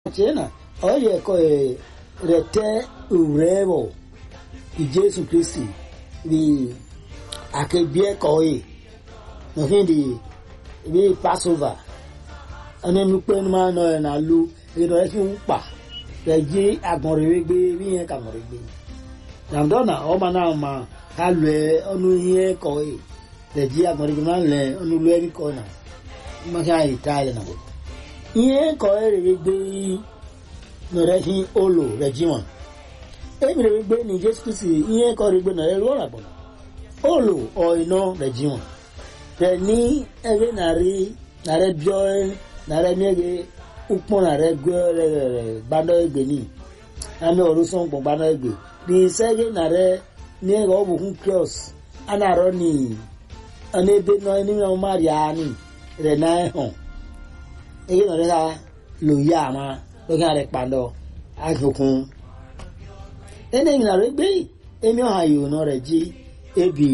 chena oye ko e rete urevo i Jesu Kristi vi akebie ko e no hindi vi Passover ane nupe ma no e na lu e no e fi pa re ji agbon re gbe vi yen ka mo re gbe namdona o ma na ma ka lue onu yen ko e re ji agbon re gbe ma le onu lu e ko na ma ka ita ile na bo ihe ka ọ rere gbe nọrọ hi olo rejiman emere gbe na jesu kristi ihe ka ọ rere gbe nọrọ ruo rabọ olo ọino rejiman rẹ ní ẹgbẹ nàrí nàrẹ bíọ nàrẹ miẹgẹ ukpọ nàrẹ gbẹ rẹ rẹ gbadọ egbe ní àmì ọrùn sọ nkpọ gbadọ egbe ní sẹgẹ nàrẹ miẹgẹ ọ bụ hun cross anarọ ní ọ̀nà ebe nọ ẹni mi ọmọ àríyá ní rẹ náà hàn èyí nà lẹ́la lò yá àmà lókè àrẹ pàdọ̀ àjòkun ẹnẹ ìrìnà rẹ gbé èmi ọ̀hà yòó nà rẹ jí ebi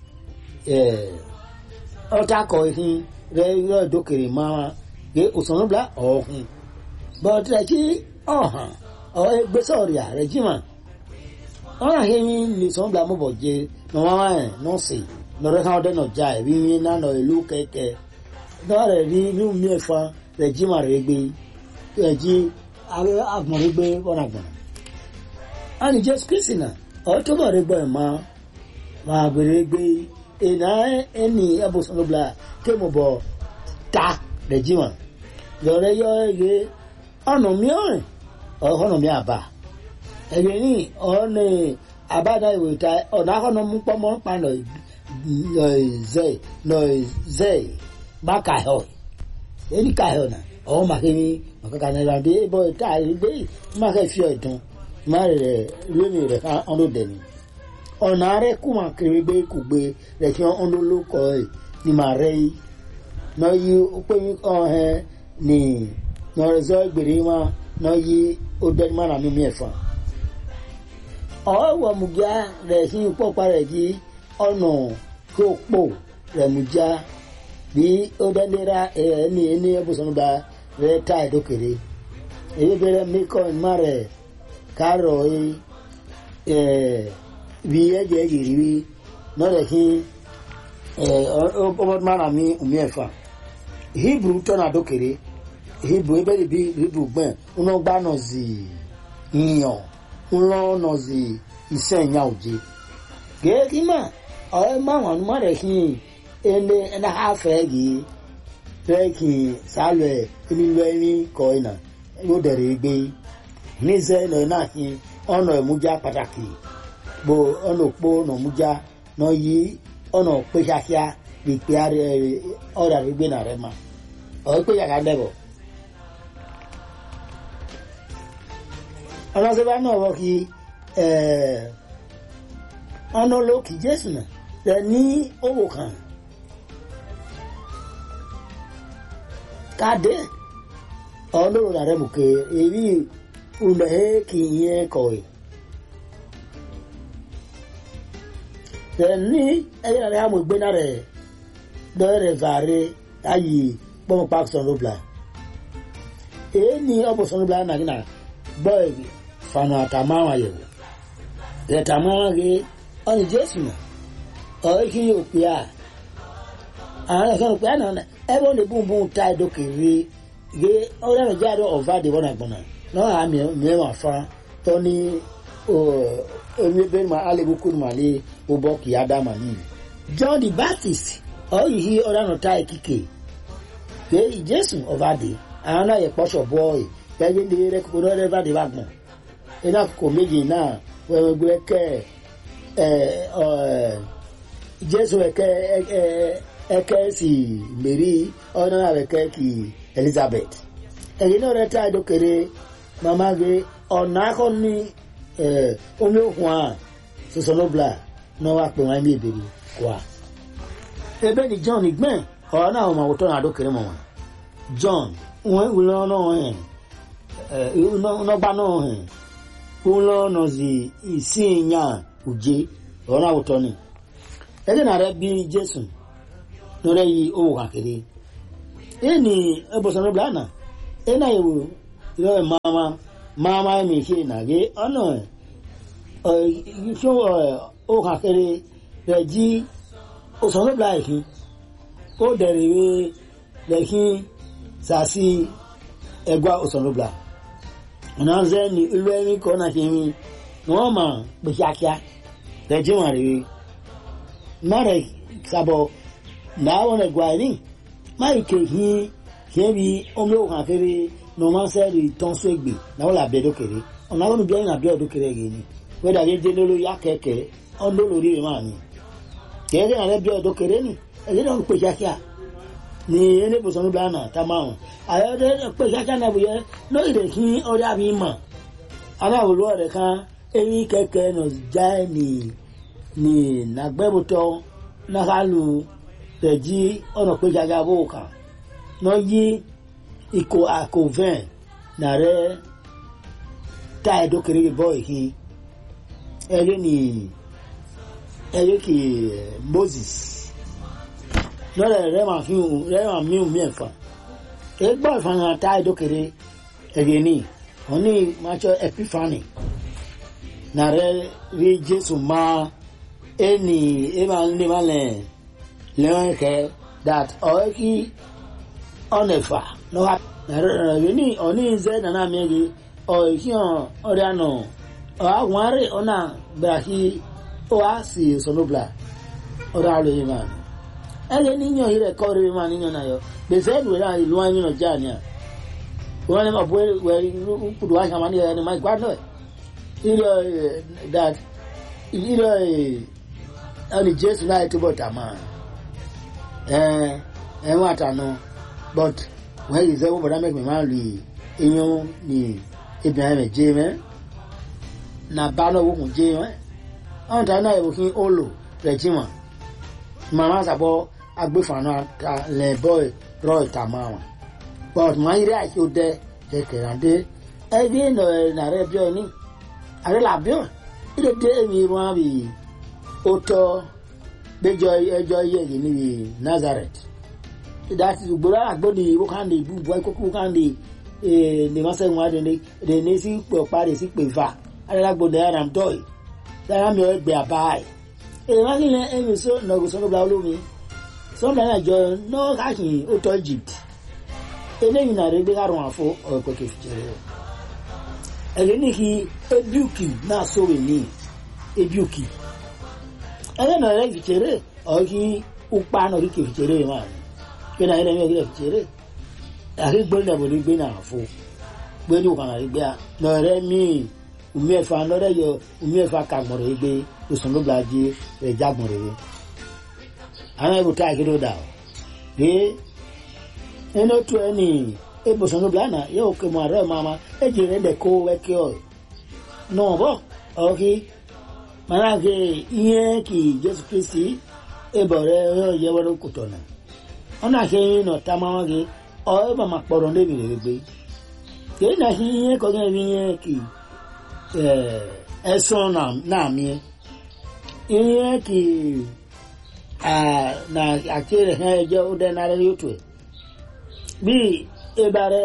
ọ̀tá kọ ìhìn rẹ yọ ìdókèrè máa gbé òsànà bla ọ̀hún bọ́ọ̀tì rẹ jí ọ̀hàn ọ̀ẹ́gbẹ́sọ̀ rẹ̀ rẹ jí mà ọ̀hàn hẹ́yìn lè sọ̀nà bla mọ̀bọ̀ jẹ nọ̀wọ́n ẹ̀ nọ́ọ̀sì lọ́rẹ́ káwọn dẹ́nà já ẹ̀rí yín náà nọ ìlú kẹ̀kẹ́ dọ́ọ̀rẹ̀ rí inú mi ẹ̀fọn rẹ̀ jí mà rẹ̀ gbé rẹ̀ jí agbọ̀n rẹ̀ gbé bọ́nà gbọ̀n. a ní jésù kristi náà ọ̀tọ́ bọ̀ rẹ̀ gbọ́ ẹ̀ mọ́ máa gbèrè gbé ìná ẹni ẹ̀bùsùn ló bla ké mo bọ̀ ta rẹ̀ jí mà lọ́rẹ́ yọ ẹ̀yẹ ọ̀nà mi ọ̀rìn ọ̀họ́nà mi àbá ẹ̀yẹ ní ọ̀nà àbádá ìwé ta ọ̀nà àkọ́nà mú pọ́nmọ́ pa nọ̀ zẹ̀ nọ̀ zẹ̀ ba kahọ eni kahọ na ọwọ maka ni maka ka na ìrànde bọ ìta ìgbé maka fi ọdún má rẹ lónìí rẹ ká ọdún dẹni ọ̀nà rẹ kú mà kiri gbé kú gbé rẹ kí ọdún ló kọ ẹ ni mà rẹ yìí nọ yí pé ọhẹ ni nọrẹzọ gbèrè má nọ yí ó dẹni má nà mímí ẹfọ ọwọ mùgá rẹ sí pọpá rẹ jí ọ̀nà kó pò rẹ mùjá bí ó dẹ́lẹ́ra ẹni ẹni ẹbùsọ̀nùbà rẹ̀ ta ìdókèrè èyí bẹ̀rẹ̀ mẹ́kọ̀ ìmá rẹ̀ kárọ̀ ẹ̀ bí ẹ̀jẹ̀ yìí rí lọ́rẹ̀ kí ọmọdé mara mi omi ẹ̀fà hebrew tọ́nà àdókèrè hebrew ebe bí hebrew gbẹ̀n ńlọ gbá nà zì yíyan ńlọ nà zì iṣẹ́ ìyá òjì gẹ́gẹ́ kí mà ọ̀rẹ́ máwọn ọmọ rẹ̀ kí ene ene ha fẹ gi fẹ ki salẹ eni lọ ẹni kọ ina yóò dẹrẹ gbé nízẹ lọ náà fi ọ̀nà ìmújá pàtàkì bó ọ̀nà òpó ọ̀nà ìmújá náà yí ọ̀nà pé kíákíá bí pé ọ̀rẹ́ rẹ gbé náà rẹ ma ọ̀rẹ́ pé yàrá dẹ̀bọ̀. ọlọ́sẹ̀bá náà wọ́n kí ọ̀nà olókì jésù náà rẹ ní owó kan. kade ọlọ́run rẹ̀ mú ké èrí ulẹ̀ kì í yẹn kọ̀wé. ní ẹyẹ rẹ̀ àmọ̀ ìgbéná rẹ̀ lọ́rẹ̀ vàre ayì pọ́nmọ́ park sọ̀rọ̀bla. èyí ni ọ̀pọ̀ sọ̀rọ̀bla nàgínà bọ́ọ̀ fanu àtàmáwọn àyẹ̀wò. rẹ̀tàmáwọn rẹ̀ ọ̀nì jésù nà ọ̀rẹ́ kí yóò pè á. àwọn ẹ̀sán pè á nà ebe ọ na-ebu ta edokere ge ọrịa na jari ọva dị wọn agbọna na ọha mie ma fa tọ ni onye ebe ma alegbukwu ma le ụbọ ka ya dama n'ihi john the baptist ọ yihi ọrịa na ta ekike ge jesu ọva dị àwọn náà yẹ kpọsọ bọọyì pẹlú ní rẹkọkọ náà rẹva dị wagbọn ẹni akụkọ méjì náà wẹwẹgbẹ ẹkẹ ẹ ọ jesu ẹkẹ ẹ eke si mary ọ̀nà àwẹ̀kẹ́ kì elizabeth ẹ̀yìn náà rẹ̀ tá àjọkèrè màmá gé ọ̀nà akọ ní omi òkun à sọsọlọ́bla náà wà pé wọ́n ní ìbèrè wà. ebe ni john gbẹ̀n ọ̀rọ̀ náà wọ́n máa wọ́tọ́ náà àdókèrè mọ̀ wọn john wọ́n wúlọ́ náà hẹ̀ nọgba náà hẹ̀ wúlọ́ náà sì ìsìn yàn òjé ọ̀rọ̀ náà wọ́tọ́ ni ẹ̀jẹ̀ náà rẹ̀ bí jésù lórí yìí owó kàkiri ẹni ẹbùsọ̀rọ̀ bìlánà ẹnà ìwò yọ mama mama mi ṣe nàgé ọ̀nà ṣó ó kàn kéré rẹ̀ jí òsànlọ́bìlà ìfín ó dẹ̀rẹ̀ wé lẹ́kín sàásì ẹgbà òsànlọ́bìlà ọ̀nà ṣẹ́ ni ilé ẹni kọ́ náà ṣe mi wọ́n mà pè kíákíá rẹ̀ jí wọn rèé má rẹ̀ sábọ̀ náà wọn ẹgbà ẹni má ìkè hìn kìí bi ọmọ yóò kàn kéré normal sẹ́ẹ̀rì tán so ègbè náà là bẹ́ẹ̀ dókèrè ọ̀nà àwọn olùbíyàn náà bẹ́ẹ̀ dókèrè yìí ni wẹ́dà yé dé lórí yá kẹ̀kẹ́ ọ̀dọ́ lórí rẹ̀ máa ní. kẹ́kẹ́ náà rẹ̀ bẹ́ẹ̀ dókèrè ni ẹ̀yẹ́ náà ń pè kíákíá ní elébùsọ̀ níbi àná tá máa hàn àyọ̀dẹ́ pè kíákíá náà bùyẹ lórí rẹ̀ kí ọ̀rẹ́ àbí mọ̀ aláwòlú ọ̀rẹ́ kan eyín kẹ̀kẹ́ nà já ní ní nàgbẹ́bùtọ̀ náà lù rẹ̀ jí ọ̀nà pè kíákíá bó kàn náà yí iko akoven nare ta edo kere boy hi ele ni ele ki moses lọ́rẹ̀ rẹ̀ máa fi hùn rẹ̀ máa mí hùn mẹ́fà egbọ́ ìfàhàn ta edo kere ẹ̀rẹ̀ ni wọ́n ní macho epiphany nare rí jésù máa ẹni ẹ máa ń lé máa lẹ̀ lẹ́wọ̀n kẹ́ that ọ̀rẹ́ kí ọ̀nẹ̀fà lọ́wọ́ ní ọ̀ní ìzẹ́ nana mẹ́rin ọ̀ìhíhàn ọ̀rẹ́ àná àwọn arẹ́ ọ̀nà gbàhí ó wá sí sọ̀nùbla ọ̀rẹ́ àlọ́ yìí máa ẹ̀yẹ níyàn yìí rẹ̀ kọ́ ọ̀rẹ́ máa níyàn náà yọ gbèsè ẹ̀dùn rẹ̀ ìlú wọn nínú jà ní à wọ́n ní ma bọ́ wẹ̀rí kùdù wá sàmánì ẹ̀ ní ma gbá náà ìrọ̀ dat ìrọ̀ ẹni jésù náà túbọ̀ tà máa ẹ̀ ẹ̀ wọ́n àtànù but wọ́n yìí sẹ́wọ́n bọ̀dá mẹ́kùnrin máa lù iyún ní ibìnrin rẹ̀ jẹ́ mẹ́ na bá náà wọ́n kùn jẹ́ mẹ́ ọ̀n tàbí náà ìwòkín ó lò rẹ̀ jí wọn màmá sàbọ̀ agbèfààná lẹ̀ bọ́ rọ ìta máa wọn but wọ́n yìí rẹ̀ àti ó dẹ́ kẹ̀kẹ́ràndé ẹbí nà nà rẹ̀ bíọ́ ní àrẹ là bíọ́ ilé dé èmi wọn bì ó tọ́ gbẹjọ ẹjọ́ yẹ̀ ní nazareth dati gboro agbodi wokande bubu ikoko wokande ne masa nwa de ne de ne si pe opa de si pe va ala gbodi aram toy dara mi o gbe abai e ma ni le emi so no go so no bla lomi so na na jo no ka kin o to egypt eléyìí náà rẹ gbé kárùn àfọ ọ̀pọ̀ kẹfìjẹrẹ o ẹ̀rẹ́ ní kí ebiuki náà sọ̀rọ̀ ní ebiuki ẹ̀rẹ́ náà rẹ kìfìjẹrẹ ọ̀kí upa náà rí kẹfìjẹrẹ máa ní kí náà ẹ̀rẹ́ mi rí kẹfìjẹrẹ àrí gbé náà bòrí gbé náà àfọ gbé ní òkànnà rí gbé náà rẹ míì umi ẹ̀fà náà rẹ yọ umi ẹ̀fà kàgbọ̀n rẹ gbé òsùn ló gbàdé rẹ jágbọ̀n rẹ àwọn ẹ̀rù tá àkíndó dà ó ene otu eni ebosono blana ye oke mare mama ejire de ko weke o no bo oki mana ke iye ki jesu kristi ebore yo ye woro kutona ona ke no tamawa ge o e mama poro nde bi gbe ke na hi iye ko ge bi iye ki eh eso na na mi iye ki ah na akere he je o de na re yotu bí ebare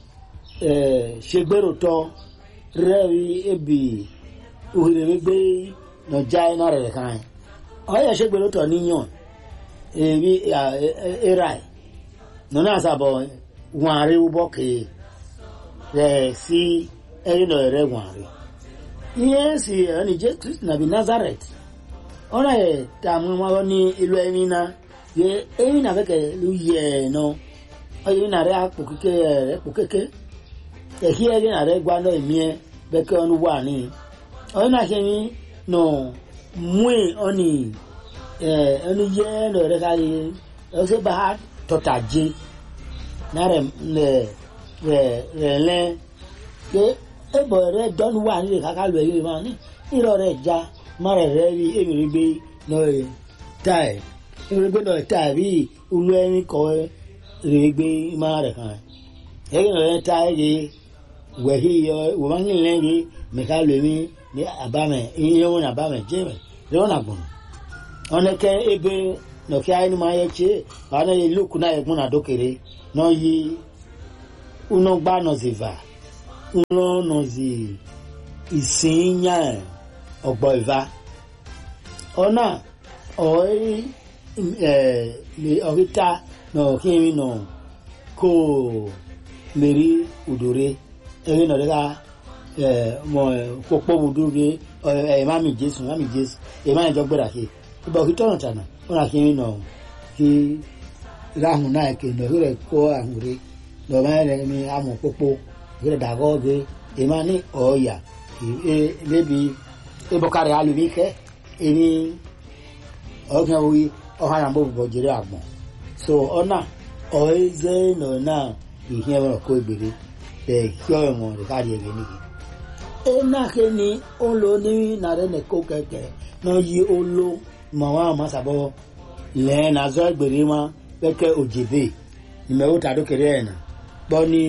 ṣègbèrò rẹ́ẹ̀rí ebi òhìrègbè nọjà iná rẹ̀ kan ẹ̀ ọ̀yẹ̀ ṣègbèrò tọ̀ níyàn èrí era ẹ̀ nínú àṣàbọ̀ wọn àrí wúbọ̀ kèé rẹ̀ sí ẹ̀yìn náà rẹ̀ wọn àrí. iye sì ẹni jẹ́ kristu nàbí nazareth ọ̀nà ẹ̀ tààmú wọn ní ìlú ẹ̀mí náà yẹ ẹ̀mí náà fẹ́ kẹ́ ló yẹ ẹ̀ náà ọyẹ ní nàrẹ àpò kéke rẹ pò kéke ẹhí ẹrí nàrẹ gba náà èmiẹ bẹkẹ ọnu wà ní ọyẹ náà ṣe ní nọ mùí ọnì ẹ ẹnu yẹ ẹnu rẹ ká yẹ ọsẹ bá tọta jẹ nàrẹ rẹ rẹ rẹ lẹ pé ẹbọ rẹ dọnu wà nílẹ kàkà lọ ẹyẹ máa ní ìrọ rẹ já má rẹ rẹ rí èmi rí gbé náà táì èmi rí gbé náà táì bí olú ẹni kọ ẹ regbe mare kan ege no ta ege wehi yo woman lengi me ka lemi ni abame iye won abame jeme le won agbon one ke ebe no ki ayi ma ye che ba na ye look na egun na dokere no yi uno gba no ziva ńlọ́nà sí ìsìnyà ọ̀gbọ̀ ìva ọ̀nà ọ̀rí ọ̀ríta nà ọ̀kírin nà kó mèrí òdòrè ẹ̀rí nà ọ̀rẹ́ká mọ̀ pọ̀pọ̀ òdòrè ẹ̀ mami jésù mami jésù ẹ̀ máa ń jọ gbéra kí ìbá òkú tọ̀nà tànà ọ̀nà kírin nà kí ráhùn náà kì nà ọ̀rẹ́ kó àhùn rẹ̀ nà ọ̀rẹ́ rẹ̀ ní àmọ̀ pọ̀pọ̀ ọ̀rẹ́ dàgọ́ gẹ̀ ẹ̀ máa ní ọ̀ọ́yà maybe ebọkarị alụm ike eni oge oyi ọha na mbụ jiri agbọn so ọ na ọeze nọ na ihe nwere ọkụ egbere behie ọnwụ rịkarị ege n'ihi enake ni ụlọ ní narị na eko keke na oyi olo ma nwa amasabọ lee na azọ egbere ma peke ojebe ime ụta dokere ya na kpọ ni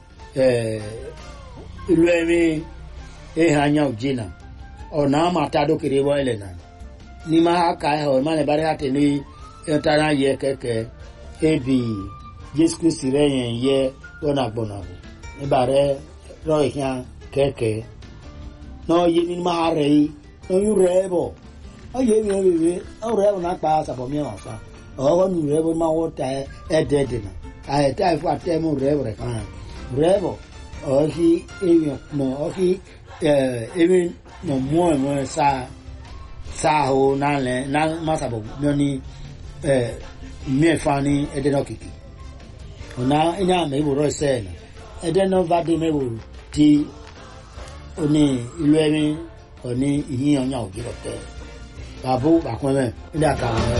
ilu emi ihe anya ojina ọ na-amata dokere ebe ele na n'ime aka ahụ ịmana ịbara ha tene ịtara ye keke ebi jesu kristi renye ye gbọna gbọna bụ ịbara rọ ihe keke n'oyi n'ime ha rei n'onye uru ebe oyi ebi ebibi uru ebe na-akpa asabọ mie ma fa ọghọ na uru ebe mmanwụ ta ede ede na ahịta ifu atem uru ebe reka ha uru ebe ọhị ebi ma ọhị ebe na mmụọ enwe saa saa ahụ n'alẹ na masabọ mmiri ni mmiri fa ni ẹdẹ náà kìkì ọ̀nà ẹ̀yà àmì ìwòrán ẹsẹ̀ ẹ̀ nà ẹdẹ náà bá dé mẹ́wòrán tí oní ìlú ẹ̀mí ọ̀ní ìyíyan ọ̀nyà òjì rọ̀tẹ́ bàbá bàkúnmẹ́ ilé àkàrà ẹ̀.